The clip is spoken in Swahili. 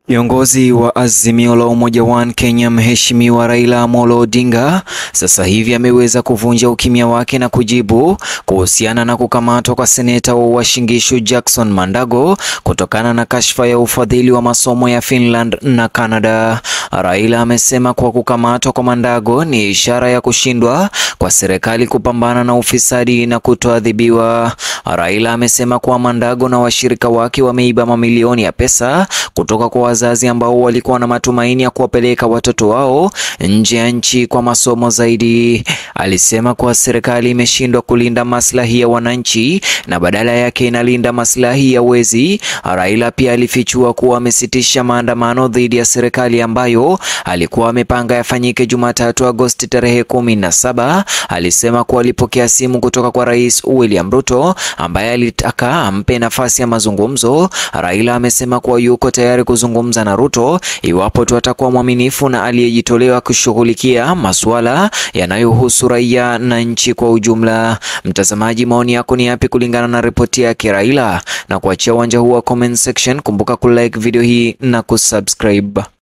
Kiongozi wa Azimio la Umoja One Kenya Mheshimiwa Raila Amolo Odinga sasa hivi ameweza kuvunja ukimya wake na kujibu kuhusiana na kukamatwa kwa seneta wa Uasin Gishu Jackson Mandago kutokana na kashfa ya ufadhili wa masomo ya Finland na Canada. Raila amesema kuwa kukamatwa kwa Mandago ni ishara ya kushindwa kwa serikali kupambana na ufisadi na kutoadhibiwa. Raila amesema kuwa Mandago na washirika wake wameiba mamilioni ya pesa kutoka kwa wazazi ambao walikuwa na matumaini ya kuwapeleka watoto wao nje ya nchi kwa masomo zaidi. Alisema kuwa serikali imeshindwa kulinda maslahi ya wananchi na badala yake inalinda maslahi ya wezi. Raila pia alifichua kuwa amesitisha maandamano dhidi ya serikali ambayo alikuwa amepanga yafanyike Jumatatu Agosti tarehe kumi na saba. Alisema kuwa alipokea simu kutoka kwa Rais William Ruto ambaye alitaka ampe nafasi ya mazungumzo. Raila amesema kuwa yuko tayari kuzungumza na Ruto iwapo tu atakuwa mwaminifu na aliyejitolewa kushughulikia masuala yanayohusu raia na nchi kwa ujumla. Mtazamaji, maoni yako ni yapi kulingana na ripoti yake Raila? Na kuachia uwanja huu wa comment section, kumbuka kulike video hii na kusubscribe.